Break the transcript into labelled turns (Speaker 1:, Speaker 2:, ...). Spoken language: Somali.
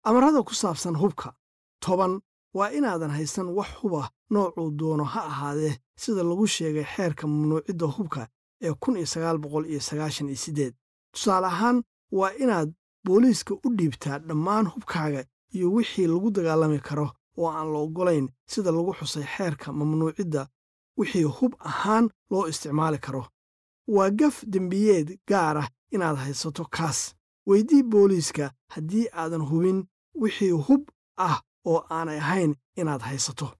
Speaker 1: amarada ku saabsan hubka toban waa inaadan haysan wax huba noocuu doono ha ahaadee sida lagu sheegay xeerka mamnuucidda hubka ee kun iyo sagaal boqol iyo sagaashan iyo siddeed tusaale ahaan waa inaad booliiska u dhiibtaa dhammaan hubkaaga iyo wixii lagu dagaalami karo oo aan la oggolayn sida lagu xusay xeerka mamnuucidda wixii hub ahaan loo isticmaali karo waa gaf dembiyeed gaar ah inaad haysato kaas weydii booliiska haddii aadan hubin wixii hub ah oo aanay ahayn inaad haysato